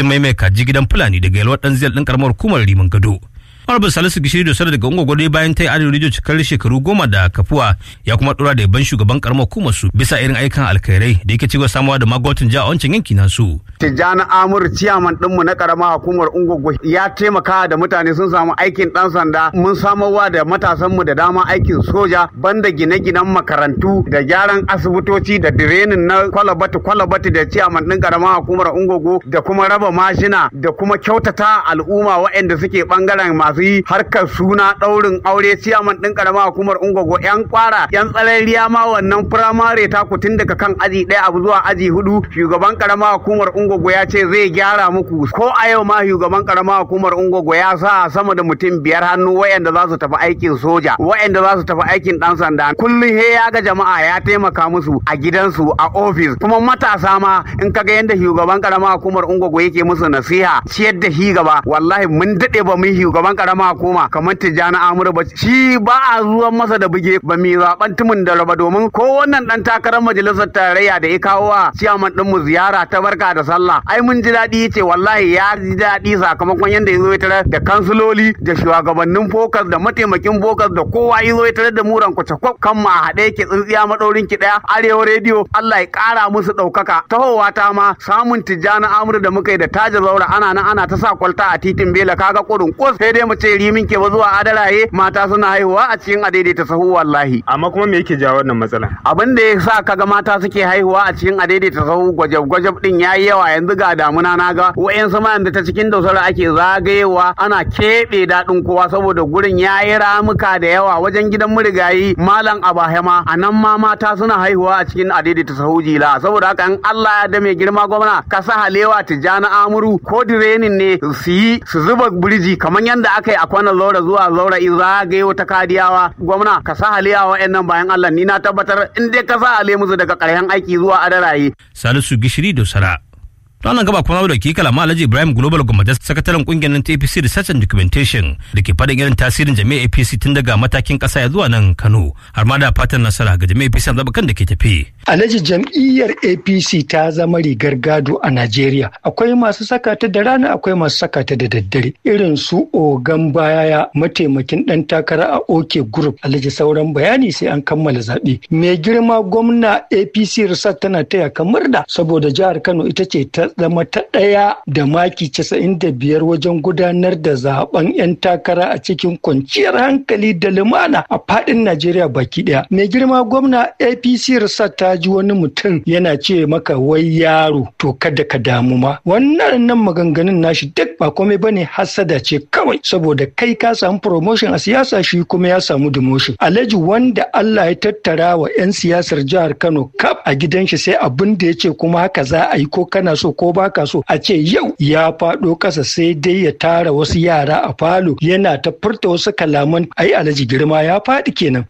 Jummai mai kaji gidan Fulani daga yalwar ɗan ziyar ɗin karamar hukumar Riman Gado. Honorable Salisu Gishiri Dosar daga Ungo Gwado bayan ta yi adadin rijo cikar shekaru goma da kafuwa ya kuma dora da yaban shugaban karamar hukumar su bisa irin aikan alkhairai da yake cewa samuwa da magwatan jiha a wancan yanki nasu. Tijjani Amur ciyaman ɗinmu na karamar hukumar Ungogo ya taimaka da mutane sun samu aikin ɗan sanda mun samarwa da matasanmu da dama aikin soja banda gine-ginen makarantu da gyaran asibitoci da direnin na kwalabati kwalabati da ciyaman ɗin karamar hukumar Ungogo da kuma raba mashina da kuma kyautata al'umma waɗanda suke ɓangaren masu yi harkar suna ɗaurin aure ciyaman ɗin karamar hukumar Ungogo yan kwara yan tsalariya ma wannan firamare ta tun daga kan aji ɗaya abu zuwa aji hudu shugaban karamar hukumar Ungogo ya ce zai gyara muku ko a yau ma shugaban karamar hukumar Ungogo ya sa sama da mutum biyar hannu wayanda za su tafi aikin soja wayanda za su tafi aikin dan sanda kullum he ya ga jama'a ya taimaka musu a gidansu a ofis kuma matasa ma in kaga yanda shugaban karamar hukumar Ungogo yake musu nasiha ciyar da shi gaba wallahi mun dade ba mun shugaban karamar hukuma kamar Tijjani Amur ba shi ba a zuwan masa da buge ba mai zaben tumun da raba domin ko wannan dan takarar majalisar tarayya da ya kawo wa ciyaman din mu ziyara ta barka da sallah ai mun ji daɗi yace wallahi ya ji daɗi sakamakon yanda yazo ya tarar da kansuloli da shugabannin fokas da mataimakin fokas da kowa yazo ya tarar da muran kwace kan ma a haɗe yake tsintsiya madaurin ki ɗaya arewa rediyo Allah ya ƙara musu ɗaukaka tahowa ta ma samun tijjani amur da muka yi da taja zaura ana nan ana ta sa kwalta a titin bela kaga kurin kus sai dai mu ce rimin ke ba zuwa adaraye mata suna haihuwa a cikin adaidaita sahu wallahi amma kuma me yake jawo wannan matsala abin da ya sa kaga mata suke haihuwa a cikin adaidaita sahu gwajab-gwajab din yayi yawa yanzu ga damuna na ga wa'yansu ma yanzu ta cikin dausar ake zagayewa ana keɓe daɗin kowa saboda gurin yayi ramuka da yawa wajen gidan murigayi malam abahema a nan ma mata suna haihuwa a cikin adaidaita sahu jila saboda haka in Allah ya da mai girma gwamna ka sa halewa tijjani amuru ko direnin ne su yi su zuba birji kamar yadda aka yi a kwanan zaura zuwa zaura in zagaye ta kadiyawa gwamna ka sa halewa wa'annan bayan Allah ni na tabbatar in dai ka sa hale musu daga ƙarshen aiki zuwa adaraye. Salisu Gishiri Dosara. Don nan gaba kuma da ke kalama Alhaji Ibrahim Global Gwamnati sakataren kungiyar ta APC Research and Documentation da ke faɗin irin tasirin jami'ar APC tun daga matakin ƙasa ya zuwa nan Kano har ma da fatan nasara ga jami'ar APC a zaɓukan da ke tafi. Alhaji jam'iyyar APC ta zama rigar gado a Najeriya. Akwai masu saka ta da rana akwai masu saka ta da daddare. Irin su Ogan Bayaya mataimakin ɗan takara a OK Group. Alhaji sauran bayani sai an kammala zaɓe. Mai girma gwamna APC Research tana taya kamar da saboda jihar Kano ita ce ta zama ta ɗaya da maki casa'in da biyar wajen gudanar da zaben 'yan takara a cikin kwanciyar hankali da lumana a faɗin Najeriya baki ɗaya. Mai girma gwamna APC Research ta ji wani mutum yana ce maka wai yaro to kada ka damu ma. Wannan nan maganganun nashi duk ba komai bane hasada ce kawai saboda kai ka samu promotion a siyasa shi kuma ya samu demotion. Alhaji wanda Allah ya tattara wa 'yan siyasar jihar Kano kaf a gidan shi sai abin da ya ce kuma haka za a yi ko kana so ko baka so a ce yau ya faɗo ƙasa sai dai ya tara wasu yara a falo yana ta furta wasu kalaman ai alhaji girma ya faɗi kenan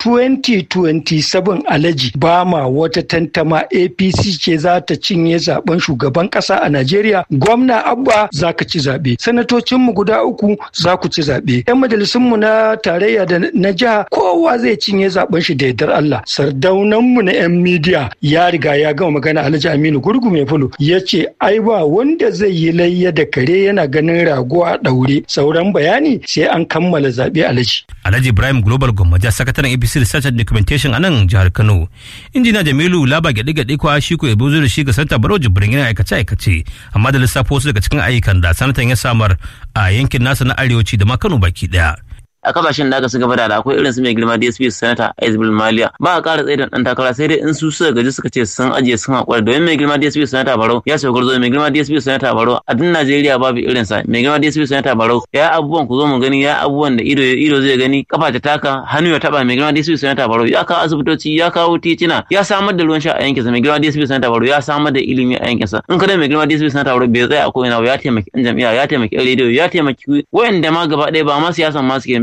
2027 alhaji ba ma wata tantama apc ce za ta cinye zaben shugaban ƙasa a najeriya gwamna abba za ka ci zaɓe sanatocinmu guda uku za ku ci zaɓe yan majalisunmu na tarayya da na jiha kowa zai cinye zaben shi da yardar allah sardaunanmu na yan midiya ya riga ya gama magana alhaji aminu gurgu mai fulo ya ce ai ba wanda zai yi layya da kare yana ganin rago a ɗaure sauran bayani sai an kammala zaɓe alhaji. Alhaji Ibrahim Global Gwammaja sakataren APC Research and Documentation a nan jihar Kano. Injina Jamilu Laba gyaɗe gyaɗe kwa shi ko yabo da shi ga Santa Barau Jibrin yana aikace aikace amma da lissafo wasu daga cikin ayyukan da sanatan ya samar a yankin nasa na arewaci da ma Kano baki ɗaya. a kasashen da aka su gaba da akwai irin su mai girma DSP Senator Aizbul Maliya ba a ƙara tsaye da ɗan takara sai dai in su suka gaji suka ce sun ajiye sun haƙura domin mai girma DSP Senator Barau ya sauka zo mai girma DSP Senator Barau a duk Najeriya babu irin sa mai girma DSP Senator Barau ya abubuwan ku zo mu gani ya abubuwan da ido ido zai gani kafa ta taka hannu ya taba mai girma DSP Senator Barau ya kawo asibitoci ya kawo titina ya samar da ruwan sha a yankinsa mai girma DSP Senator Barau ya samar da ilimi a yankinsa in kada mai girma DSP Senator Barau bai tsaya a ko'ina ba ya taimaki ɗan jam'iyya ya taimaki ɗan rediyo ya taimaki wayanda ma gaba ɗaya ba ma siyasan ma suke mai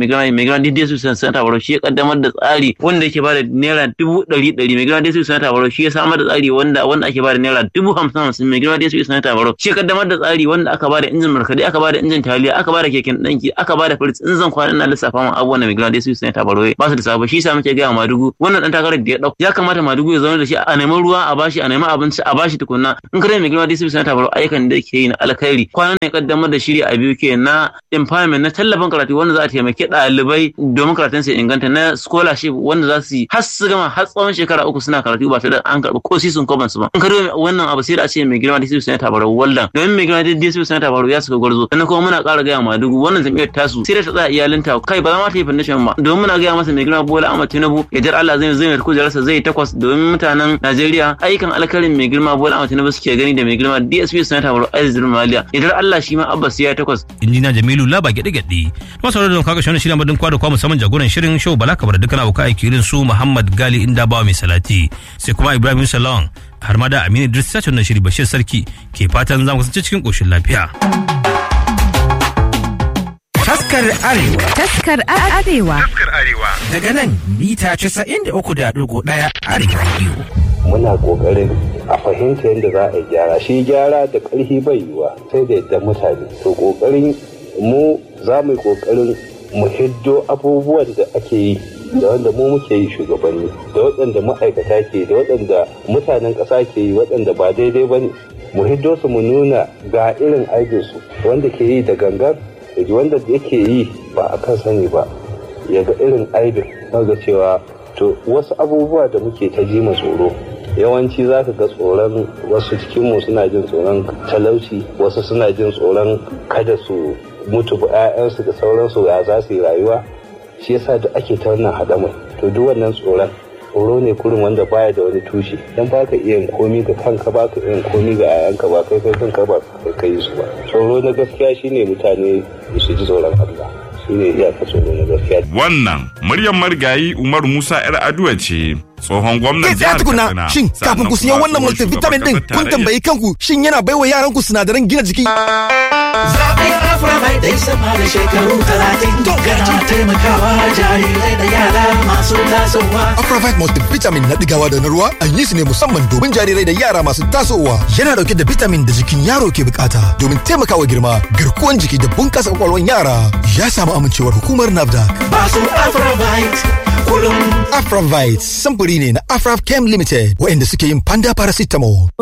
girma mai girma DDS sanata baro shi ya kaddamar da tsari wanda yake bada naira dubu ɗari ɗari mai girma DDS sanata baro shi ya samar da tsari wanda wanda ake bada naira dubu hamsin hamsin mai girma DDS sanata baro shi ya kaddamar da tsari wanda aka bada injin markaɗe aka bada injin taliya aka bada keken ɗanki aka bada firist in zan kwana ina lissafa ma abubuwan da mai girma DDS sanata baro ba su da sabo shi yasa muke gaya Madugu wannan dan takarar da ya ɗauka ya kamata Madugu ya zauna da shi a neman ruwa a bashi a neman abinci a bashi tukunna in kare mai girma DDS sanata baro ayyukan da yake yi na alkhairi kwanan ne kaddamar da shiri a biyu ke na empowerment na tallafin karatu wanda za a taimaki ɗalibai domin karatun su inganta na scholarship wanda za su yi har su gama har tsawon shekara uku suna karatu ba tare da an karɓi ko sisun koban su ba in kare wannan abu sai da a ce mai girma DCP sanata baro wallan domin mai girma DCP sanata baro ya suka gwarzo sannan kuma muna ƙara gaya ma dugu wannan jam'iyyar tasu sai da ta tsaya iyalinta kai ba za ma ta yi foundation ba domin muna gaya masa mai girma Bola Ahmad Tinubu ya jar Allah zai zai mai kujerarsa zai takwas domin mutanen Najeriya ayyukan alkarin mai girma Bola Ahmad Tinubu suke gani da mai girma DSP sanata baro Aziz Maliya ya jar Allah shi ma Abbas ya takwas injina Jamilu Laba gyaɗe gyaɗe masu da kaga shi shirin madin kwada kwa musamman jagoran shirin show bala kabar dukkan abokan aiki irin su Muhammad Gali inda bawa mai salati sai kuma Ibrahim Salon har ma da Aminu Idris Sachin na shiri Bashir Sarki ke fatan za mu kasance cikin koshin lafiya. Taskar Arewa. Taskar Arewa. Taskar Arewa. Daga nan mita 93.1 Arewa Radio. Muna ƙoƙarin a fahimta yadda za a gyara shi gyara da ƙarfi bai yiwa sai da yadda mutane to ƙoƙarin mu za mu yi ƙoƙarin mu hiddo abubuwan da ake yi da wanda mu muke yi shugabanni da waɗanda ma'aikata ke da waɗanda mutanen ƙasa ke yi waɗanda ba daidai ba ne mu hiddo su mu nuna ga irin aikinsu wanda ke yi da gangan da wanda yake yi ba a kan sani ba ya ga irin aibin ga cewa to wasu abubuwa da muke ta ji tsoro yawanci za ka ga tsoron wasu cikinmu suna jin tsoron talauci wasu suna jin tsoron kada su mutu ba 'ya'yansu da sauransu ya za su yi rayuwa shi yasa da ake ta wannan haɗamar to duk wannan tsoron tsoro ne kurin wanda baya da wani tushe dan ba ka iya komi ga kanka ba ka iya komi ga 'ya'yanka ba kai kai kanka ba kai kai su ba tsoro na gaskiya shine mutane su ji tsoron Allah shine iyaka tsoro na gaskiya wannan muryar marigayi Umar Musa yar Aduwa ce tsohon gwamnan jihar Katsina shin kafin ku siya wannan multivitamin din kun tambayi kanku shin yana baiwa yaran ku sinadaran gina jiki Zaɓen Aframai dai sama da shekaru talatin yana taimakawa jarirai da yara masu tasowa. Afravite multivitamin na digawa da na ruwa an yi su ne musamman domin jarirai da yara masu tasowa. Yana dauke da vitamin da jikin yaro ke bukata domin taimakawa girma, garkuwan jiki da bunkasa kwakwalwan yara. Ya samu amincewar hukumar NAFDAC. Masu Afravite kullum. Afravite samfuri ne na Afrav Chem Limited waɗanda suke yin panda paracetamol.